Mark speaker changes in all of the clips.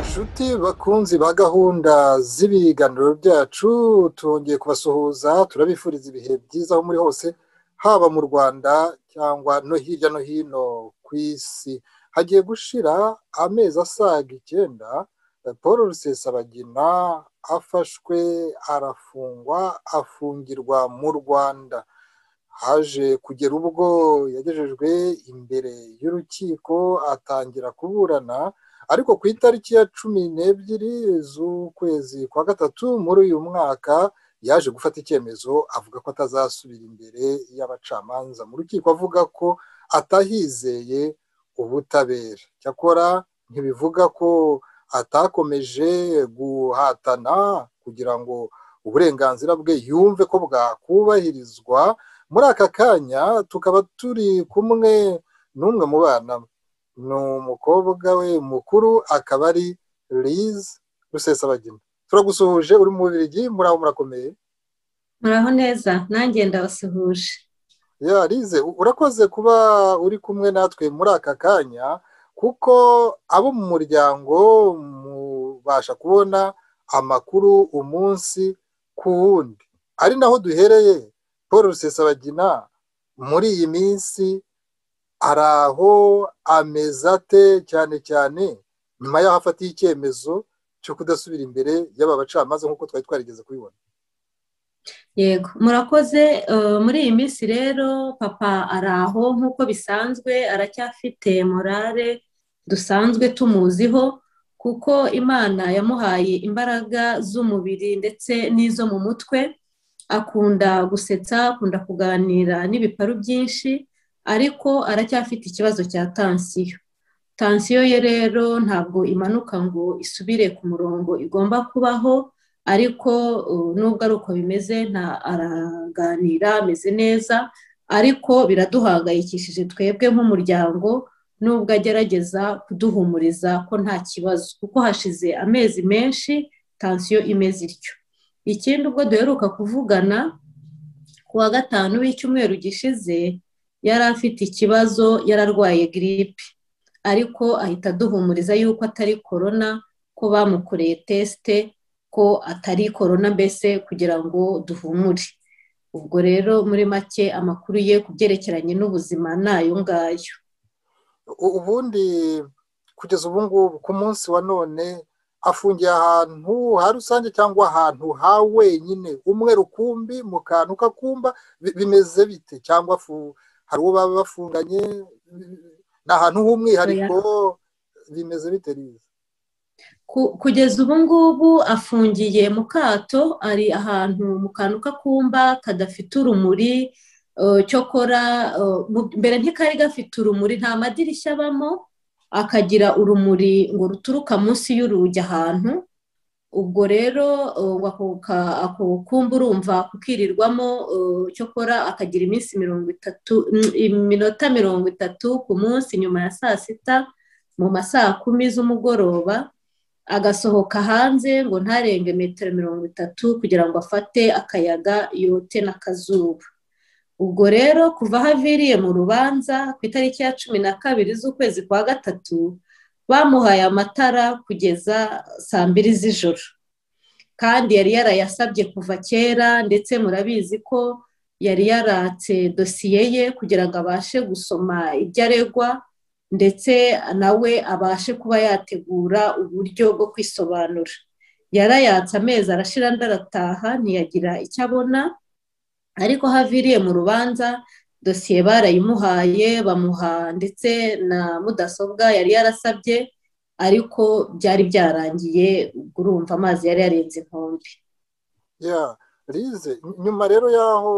Speaker 1: nshuti bakunzi ba gahunda z'ibiganiro byacu twongeye kubasuhuza turabifuriza ibihe byiza aho muri hose haba mu rwanda cyangwa no hirya no hino ku isi hagiye gushira amezi asaga icyenda paul rusesabagina afashwe arafungwa afungirwa mu rwanda haje kugera ubwo yagejejwe imbere y'urukiko atangira kuburana ariko ku itariki ya cumi n'ebyiri z'ukwezi kwa gatatu muri uyu mwaka yaje gufata icyemezo avuga ko atazasubira imbere y'abacamanza mu rukiko avuga ko atahizeye ubutabera cyakora ntibivuga ko atakomeje guhatana kugira ngo uburenganzira bwe yumve ko bwakubahirizwa muri aka kanya tukaba turi kumwe n'umwe mu bana ni umukobwa we mukuru akaba ari lize rusesabagina turagusuhuje uri mu bubirigi muri aho murakomeye
Speaker 2: muraho neza nanjye ndabasuhuje
Speaker 1: ya lize urakoze kuba uri kumwe natwe muri aka kanya kuko abo mu muryango mubasha kubona amakuru umunsi ku wundi ari naho duhereye paul rusesabagina muri iyi minsi hari aho ameze ate cyane cyane nyuma y'aho afatiye icyemezo cyo kudasubira imbere y'aba bacamanza nk'uko twari twarigeze kubibona
Speaker 2: yego murakoze muri iyi minsi rero papa ari aho nk'uko bisanzwe aracyafite morale dusanzwe tumuziho kuko imana yamuhaye imbaraga z'umubiri ndetse n'izo mu mutwe akunda gusetsa akunda kuganira n'ibiparu byinshi ariko aracyafite ikibazo cya tansiyo tansiyo ye rero ntabwo imanuka ngo isubire ku murongo igomba kubaho ariko nubwo ari uko bimeze nta araganira ameze neza ariko biraduhangayikishije twebwe nk'umuryango nubwo agerageza kuduhumuriza ko nta kibazo kuko hashize amezi menshi tansiyo imeze ityo ikindi ubwo duheruka kuvugana ku wa gatanu w'icyumweru gishize yari afite ikibazo yararwaye giripe ariko ahita aduhumuriza yuko atari korona ko bamukoreye tesite ko atari korona mbese kugira ngo duhumure ubwo rero muri make amakuru ye ku byerekeranye n'ubuzima ni ayo ngayo
Speaker 1: ubundi kugeza ubu ngubu ku munsi wa none afungiye ahantu ha rusange cyangwa ahantu ha wenyine umwe rukumbi mu kantu k'akumba bimeze bite cyangwa hari uwo baba bafunganye ni ahantu h'umwihariko bimeze bite neza
Speaker 2: kugeza ubu ngubu afungiye mu kato ari ahantu mu kantu k'akumba kadafite urumuri cyokora mbere ntikari gafite urumuri nta madirishya abamo akagira urumuri ngo ruturuka munsi y'urugi ahantu ubwo rero ako kumba urumva kukirirwamo cyokora akagira iminsi mirongo itatu iminota mirongo itatu ku munsi nyuma ya saa sita mu ma saa kumi z'umugoroba agasohoka hanze ngo ntarenge metero mirongo itatu kugira ngo afate akayaga yote n'akazuba ubwo rero kuva aho aviriye mu rubanza ku itariki ya cumi na kabiri z'ukwezi kwa gatatu bamuhaye amatara kugeza saa mbiri z'ijoro kandi yari yarayasabye kuva kera ndetse murabizi ko yari yaratse dosiye ye kugira ngo abashe gusoma ibyo aregwa ndetse nawe abashe kuba yategura uburyo bwo kwisobanura yarayatse amezi arashira ndarataha ntiyagira icyo abona ariko haviriye mu rubanza dosiye barayimuhaye bamuha ndetse na mudasobwa yari yarasabye ariko byari byarangiye urumva amazi yari yarenze inkombe
Speaker 1: ya rize nyuma rero y'aho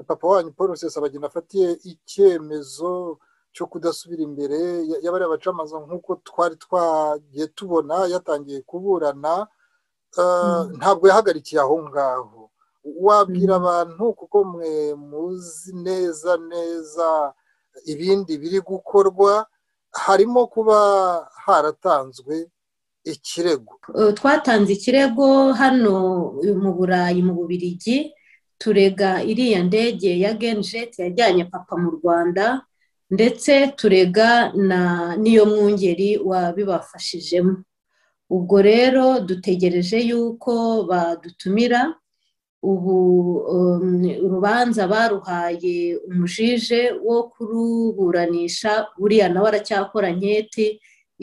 Speaker 1: papa wanyu paul rusesabagina afatiye icyemezo cyo kudasubira imbere y'abariya bacamanza nk'uko twari twagiye tubona yatangiye kuburana ntabwo yahagarikiye aho ngaho wabwira abantu kuko mwe muzi neza neza ibindi biri gukorwa harimo kuba haratanzwe ikirego
Speaker 2: twatanze ikirego hano mu burayi mu bubirigi turega iriya ndege ya genjeti yajyanye papa mu rwanda ndetse turega n'iyo mwungeri wabibafashijemo ubwo rero dutegereje yuko badutumira ubu urubanza baruhaye umujije wo kuruburanisha buriya nawe aracyakora nketi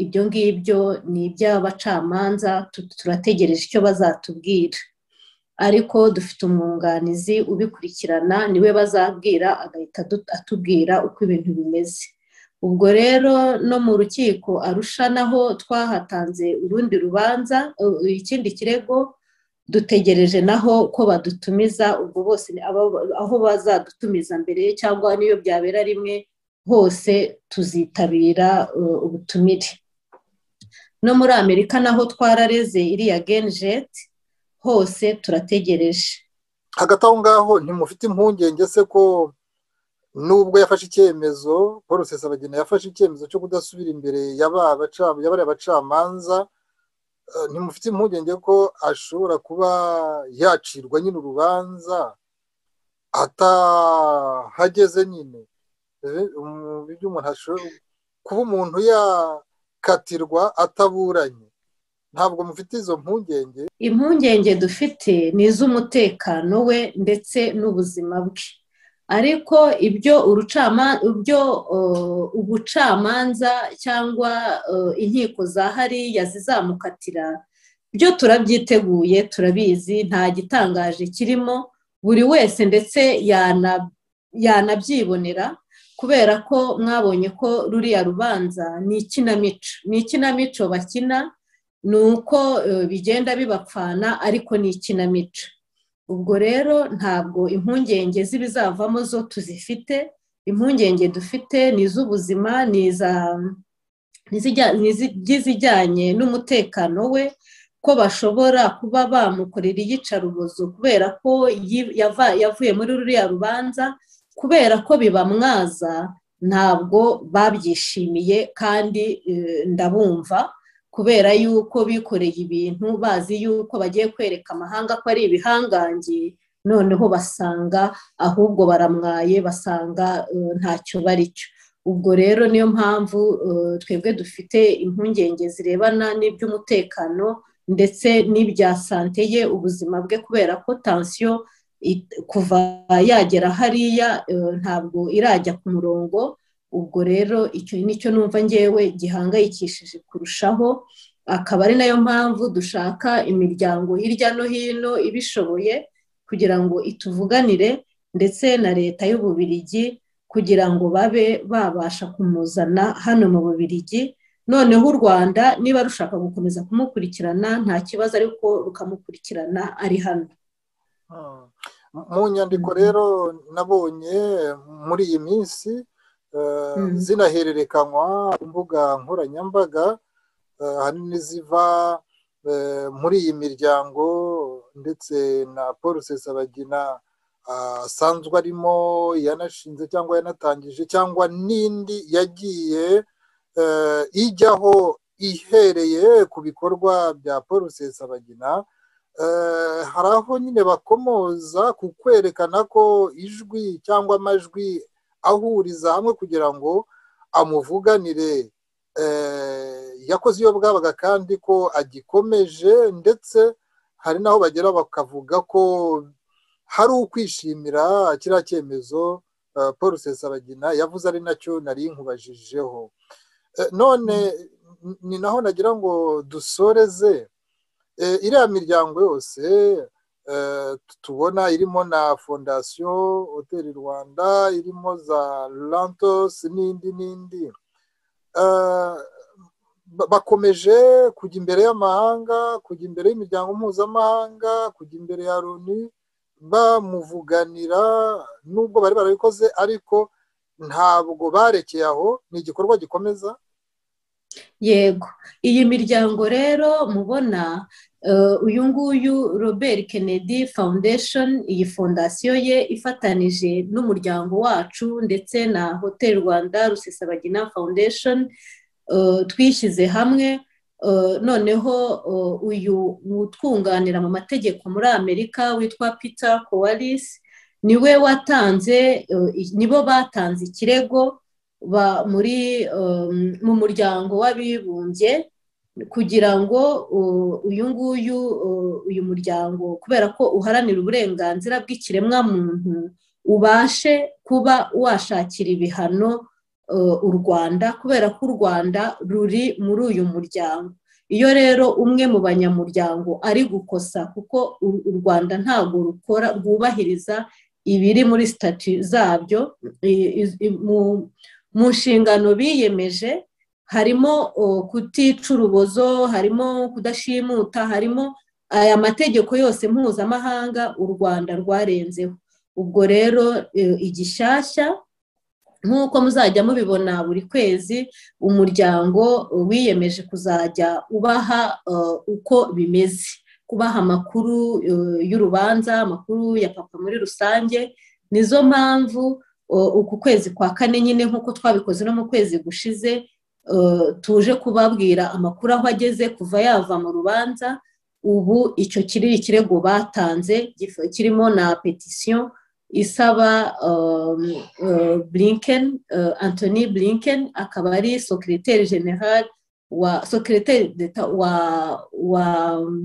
Speaker 2: ibyo ngibyo ni iby'abacamanza turategereje icyo bazatubwira ariko dufite umwunganizi ubikurikirana niwe bazabwira agahita atubwira uko ibintu bimeze ubwo rero no mu rukiko arusha naho twahatanze urundi rubanza ikindi kirego dutegereje naho ko badutumiza ubwo bose aho bazadutumiza mbere cyangwa n'iyo byabera rimwe hose tuzitabira ubutumire no muri amerika naho twarareze iriya genjeti hose turategereje
Speaker 1: hagati aho ngaho ntimufite impungenge se ko nubwo yafashe icyemezo paul rusesabagina yafashe icyemezo cyo kudasubira imbere y'abariya bacamanza ntimufite impungenge ko ashobora kuba yacirwa nyine urubanza atahageze nyine ibyo umuntu ashobora kuba umuntu yakatirwa ataburanye ntabwo mufite izo mpungenge
Speaker 2: impungenge dufite ni iz'umutekano we ndetse n'ubuzima bwe ariko ibyo ibyo ubucamanza cyangwa inkiko za hariya zizamukatira byo turabyiteguye turabizi nta gitangaje kirimo buri wese ndetse yanabyibonera kubera ko mwabonye ko ruriya rubanza ni ikinamico ni ikinamico bakina ni uko bigenda bibapfana ariko ni ikinamico ubwo rero ntabwo impungenge z'ibizavamo zo tuzifite impungenge dufite ni iz'ubuzima ni izijyanye n'umutekano we ko bashobora kuba bamukorera iyicarubozo kubera ko yavuye muri ruriya rubanza kubera ko bibamwaza ntabwo babyishimiye kandi ndabumva kubera yuko bikoreye ibintu bazi yuko bagiye kwereka amahanga ko ari ibihangange noneho basanga ahubwo baramwaye basanga ntacyo bari cyo ubwo rero niyo mpamvu twebwe dufite impungenge zirebana n'iby'umutekano ndetse n'ibya sante ye ubuzima bwe kubera ko tansiyo kuva yagera hariya ntabwo irajya ku murongo ubwo rero icyo nicyo numva ngewe gihangayikishije kurushaho akaba ari nayo mpamvu dushaka imiryango hirya no hino ibishoboye kugira ngo ituvuganire ndetse na leta y'ububirigi kugira ngo babe babasha kumuzana hano mu bubirigi noneho u rwanda niba rushaka gukomeza kumukurikirana nta kibazo ariko rukamukurikirana ari hano
Speaker 1: mu nyandiko rero nabonye muri iyi minsi zinahererekanywa ku mbuga nkoranyambaga ahanini n'iziva muri iyi miryango ndetse na paul rusesabagina asanzwe arimo yanashinze cyangwa yanatangije cyangwa n'indi yagiye ijyaho ihereye ku bikorwa bya paul rusesabagina hari aho nyine bakomoza ku kwerekana ko ijwi cyangwa amajwi ahuriza hamwe kugira ngo amuvuganire yakoze iyo bwabaga kandi ko agikomeje ndetse hari n'aho bagera bakavuga ko hari ukwishimira kiriya cyemezo paul rusesabagina yavuze ari nacyo nari nkubajije none ni naho nagira ngo dusoreze iriya miryango yose tubona irimo na fondasiyo hoteli rwanda irimo za lantos n'indi n'indi bakomeje kujya imbere y'amahanga kujya imbere y'imiryango mpuzamahanga kujya imbere ya loni bamuvuganira nubwo bari barabikoze ariko ntabwo barekeye aho ni igikorwa gikomeza
Speaker 2: yego iyi miryango rero mubona uyu nguyu robert kennedy foundation iyi fondasiyo ye ifatanije n'umuryango wacu ndetse na hotel rwanda rusesabagina foundation twishyize hamwe noneho uyu utwunganira mu mategeko muri amerika witwa peter kowaris niwe watanze nibo batanze ikirego muri mu muryango w'abibumbye kugira ngo uyu nguyu uyu muryango kubera ko uharanira uburenganzira bw'ikiremwamuntu ubashe kuba washakira ibihano u rwanda kubera ko u rwanda ruri muri uyu muryango iyo rero umwe mu banyamuryango ari gukosa kuko u rwanda ntabwo rukora rwubahiriza ibiri muri sitati zabyo mu nshingano biyemeje harimo kutica urubozo harimo kudashimuta harimo aya mategeko yose mpuzamahanga u rwanda rwarenzeho ubwo rero igishyashya nk'uko muzajya mubibona buri kwezi umuryango wiyemeje kuzajya ubaha uko bimeze kubaha amakuru y'urubanza amakuru ya papa muri rusange nizo mpamvu uku kwezi kwa kane nyine nk'uko twabikoze no mu kwezi gushize tuje kubabwira amakuru aho ageze kuva yava mu rubanza ubu icyo kiri ikirego batanze kirimo na petisiyo isaba blinken anthony blinken akaba ari sekiriteri general wa sekiriteri wa wa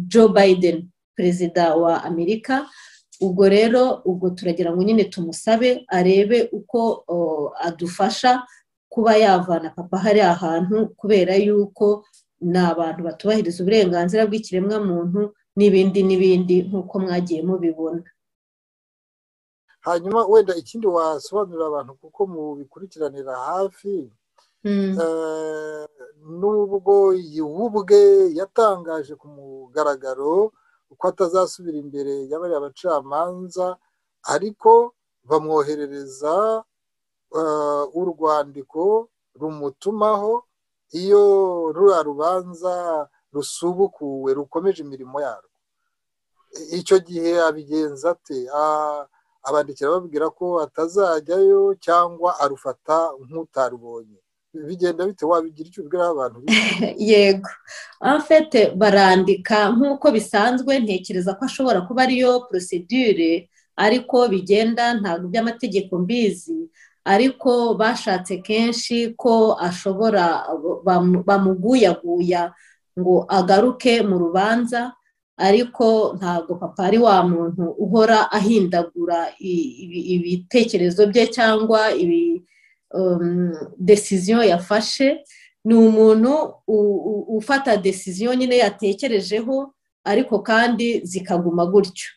Speaker 2: joe biden perezida wa amerika ubwo rero ubwo turagira ngo nyine tumusabe arebe uko adufasha kuba yavana papa hari ahantu kubera yuko ni abantu batubahiriza uburenganzira bw'ikiremwamuntu n'ibindi n'ibindi nk'uko mwagiye mubibona
Speaker 1: hanyuma wenda ikindi wasobanurira abantu kuko mubikurikiranira hafi nubwo ubwe yatangaje ku mugaragaro uko atazasubira imbere y'abariya abacamanza ariko bamwoherereza urwandiko rumutumaho iyo ruriya rubanza rusubukuwe rukomeje imirimo yarwo icyo gihe abigenza ate abandikira babwira ko atazajyayo cyangwa arufata nk'utarubonye bigenda bite wabigira icyo ubwira abantu
Speaker 2: yego afete barandika nk'uko bisanzwe ntekereza ko ashobora kuba ariyo porosidire ariko bigenda ntabwo by'amategeko mbizi ariko bashatse kenshi ko ashobora bamuguyaguya ngo agaruke mu rubanza ariko ntabwo papa ari wa muntu uhora ahindagura ibitekerezo bye cyangwa desiziyo yafashe ni umuntu ufata desiziyo nyine yatekerejeho ariko kandi zikaguma gutyo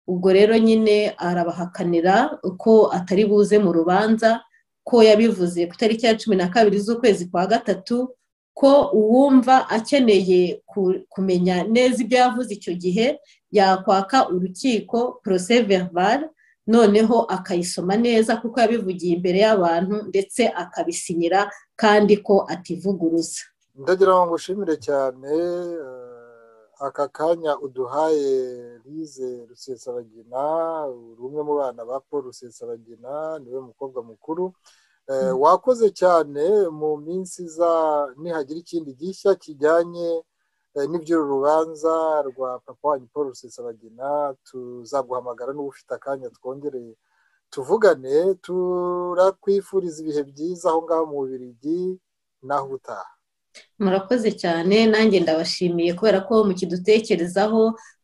Speaker 2: ubwo rero nyine arabahakanira ko atari buze mu rubanza ko yabivuze ku itariki ya cumi na kabiri z'ukwezi kwa gatatu ko uwumva akeneye kumenya neza ibyo yavuze icyo gihe yakwaka urukiko porose veribare noneho akayisoma neza kuko yabivugiye imbere y'abantu ndetse akabisinyira kandi ko ativuguruza
Speaker 1: ndagira ngo ushimire cyane aka kanya uduhaye rize rusesabagina umwe mu bana ba paul rusesabagina niwe mukobwa mukuru wakoze cyane mu minsi iza nihagira ikindi gishya kijyanye n'iby'uru rubanza rwa papa wanyu paul rusesabagina tuzaguhamagara n'uba ufite akanya twongereye tuvugane turakwifuriza ibihe byiza aho ngaho mu bubirigi naho utaha
Speaker 2: murakoze cyane nanjye ndabashimiye kubera ko mukidutekerezaho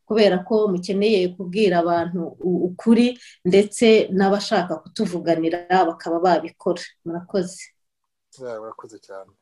Speaker 2: kubera ko mukeneye kubwira abantu ukuri ndetse n'abashaka kutuvuganira bakaba babikora murakoze
Speaker 1: murakoze cyane